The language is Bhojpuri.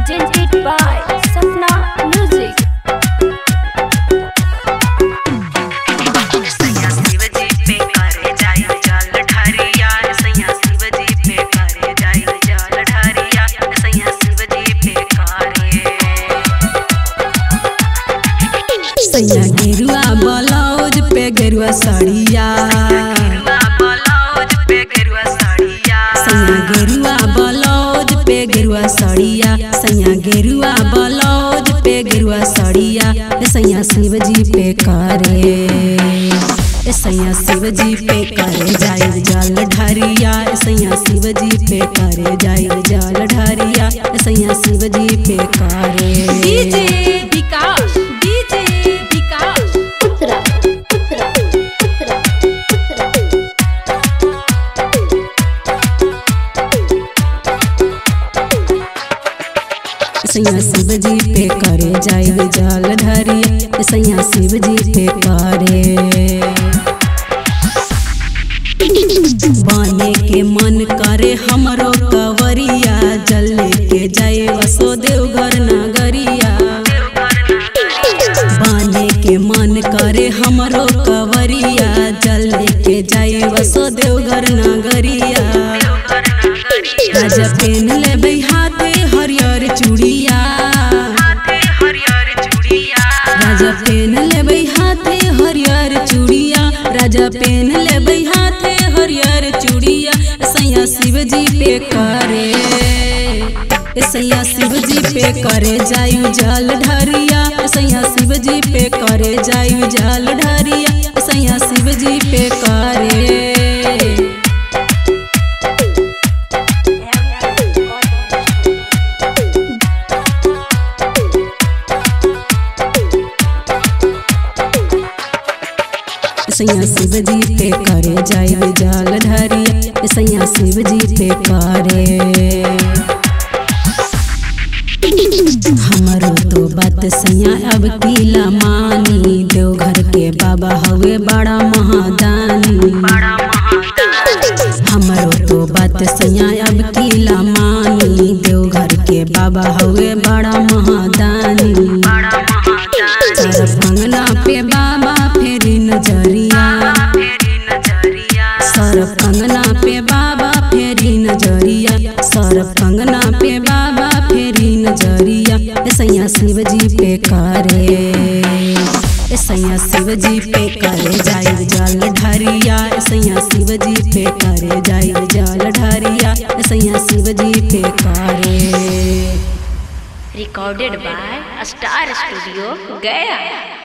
presented by Sapna Music. सैया शिवजी पे करे जाय जल ढारिया सैया शिवजी पे करे जाय जल ढारिया सैया शिवजी पे करे सैया गेरुआ ब्लाउज पे गेरुआ साड़िया गेरुआ ब्लाउज पे गेरुआ साड़िया सैया गेरुआ ब्लाउज पे गेरुआ साड़िया सैया गेरुआ ब्लाउज पे गेरुआ साड़िया ए सैया शिवजी पे करे ए सैया शिवजी पे करे जाय जल ढारिया ए सैया शिवजी पे करे जाय जल ढारिया ए सैया शिवजी पे करे DJ Vikas, DJ Vikas. Uttara, Uttara, Uttara, Uttara. सैया शिवजी पे करे जाय जल ढारिया ए सैया शिवजी पे करे बने के मन करे हमरो कवरिया जल के जाए वसोदेव घर नगरिया बने के मन करे हमरो कवरिया जल के जाए वसोदेव घर नगरिया राजा पेन लेबै हाथे हरियर चूड़िया हरियर चूड़िया राजा पेन लेबै हाथे हरियर चूड़िया राजा पेन लेबै हाथे हरियर चूड़िया सैया शिवजी पे करे ए सैया शिवजी पे करे जायु जल ढारिया ए सैया शिवजी पे करे जायु जल ढारिया ए सैया शिवजी पे करे सैया शिवजी पे करे जाय जल ढारिया सैया शिवजी पे करे हमारो तो बात सैया अब किला मानी देवघर के बाबा हवे बड़ा महादानी बड़ा महादानी हमारो तो बात सैया अब किला मानी देवघर के बाबा हवे बड़ा महादानी बड़ा महादानी सर कंगना पे बाबा फेरी नजरिया फेरी नजरिया सर कंगना पे बाबा फेरी नजरिया सर कंगना पे बाबा फेरी नजरिया ए सैया शिवजी पे करे ए सैया शिवजी पे करे जाय जल ढारिया ए सैया शिवजी पे करे जाय जल ढारिया ए सैया शिवजी पे करे Recorded by Star Studio, Gaya.